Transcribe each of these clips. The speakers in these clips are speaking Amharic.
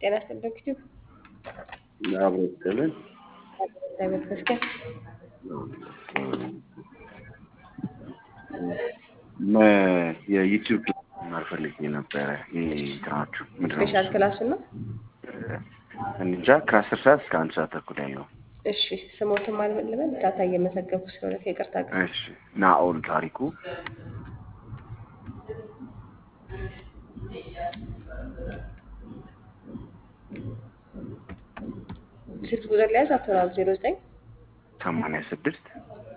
ጤና ይስጥልኝ ዩቲዩብ አብሮ ይስጥልን። እግዚአብሔር ይመስገን። መ- የዩቲዩብ መማር ፈልጌ ነበረ። ይህ እንትናችሁ ምንድን ነው? ስፔሻል ክላሱን ነው። እንጃ ከአስር ሰዓት እስከ አንድ ሰዓት ተኩል ያለው። እሺ ስሞትም አልመልመል ዳታ እየመዘገብኩ ስለሆነ ከይቅርታ ጋር እሺ ናኦል ታሪኩ ስልክ ቁጥር ሊያዝ አቶናል ዜሮ ዘጠኝ ሰማንያ ስድስት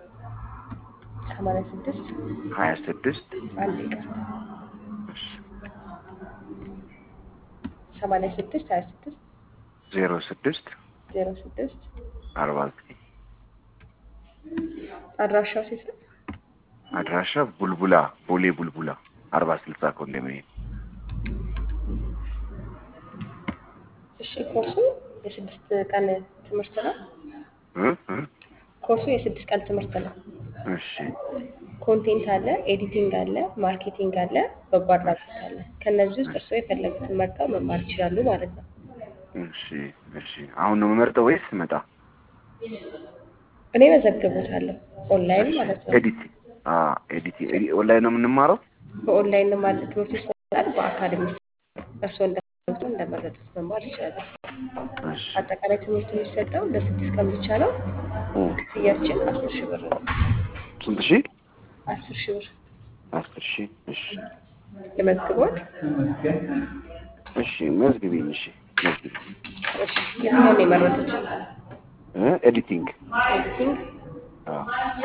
ሰማንያ ስድስት ሀያ ስድስት አንድ ይቅርታ ሰማንያ ስድስት ሀያ ስድስት ዜሮ ስድስት ዜሮ ስድስት አርባ ዘጠኝ አድራሻው ሴት ነው። አድራሻ ቡልቡላ ቦሌ ቡልቡላ አርባ ስልሳ ኮንዶሚኒየም እሺ ኮርሱ የስድስት ቀን ትምህርት ነው። እ? እ? ኮርሱ የስድስት ቀን ትምህርት ነው። እሺ ኮንቴንት አለ፣ ኤዲቲንግ አለ፣ ማርኬቲንግ አለ፣ በጎ አድራጎት አለ። ከነዚህ ውስጥ እርስዎ የፈለጉትን መርጠው መማር ይችላሉ ማለት ነው። እሺ እሺ አሁን ነው የምመርጠው ወይስ ስመጣ? እኔ መዘግቦታለሁ ኦንላይን ማለት ነው። ኤዲት ኤዲት ኦንላይን ነው የምንማረው? በኦንላይን ማለት ትምህርቱ ይሰጣል፣ በአካል የሚሰጥ እርስዎ እንደፈለጉት እንደመረጡት መማር ይችላሉ። እሺ አጠቃላይ ትምህርቱ የሚሰጠው ለስድስት ቀን ብቻ ነው። እ። ክፍያችን አስር ሺህ ብር ነው። ስንት ሺህ? አስር ሺህ ብር አስር ሺህ እሺ ለመዝግቦት። እሺ መዝግቢኝ። እሺ መዝግቢ። እሺ የትኛውን ነው የመረጡት? እ? ኤዲቲንግ ኤዲቲንግ አዎ።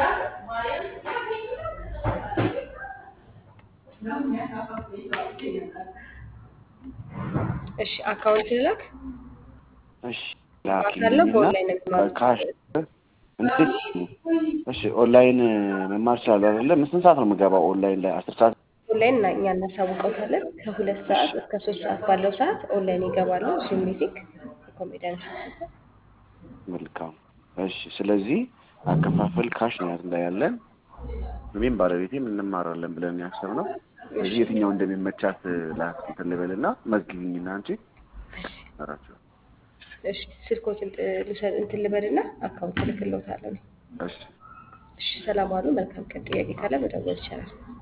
እሺ አካውንት ልላክ። እሺ በአካል ነው በኦንላይን ነው የሚማሩት? ካሽ እንዴት? እሺ ኦንላይን መማር እችላለሁ አይደለ? ስንት ሰዓት ነው የምገባው ኦንላይን ላይ? አስር ሰዓት ኦንላይን እና እኛ እናሳውቀውታለን። ከሁለት ሰዓት እስከ ሶስት ሰዓት ባለው ሰዓት ኦንላይን ይገባሉ። ዙም ሚቲንግ የኮሜዲያን መልካም። እሺ ስለዚህ አከፋፈል ካሽ ነው ላይ ያለን እኔም ባለቤቴም እንማራለን ብለን ያሰብነው። ስለዚህ የትኛው እንደሚመቻት ላስኪትን ልበልና መዝግቢኝና አንቺ አራቸው። እሺ ስልኮችን ልሰጥ እንትን ልበልና አካውንት ልክልዎታለሁ። እሺ እሺ ሰላም ዋሉ። መልካም ቀን። ጥያቄ ካለ መደወል ይቻላል።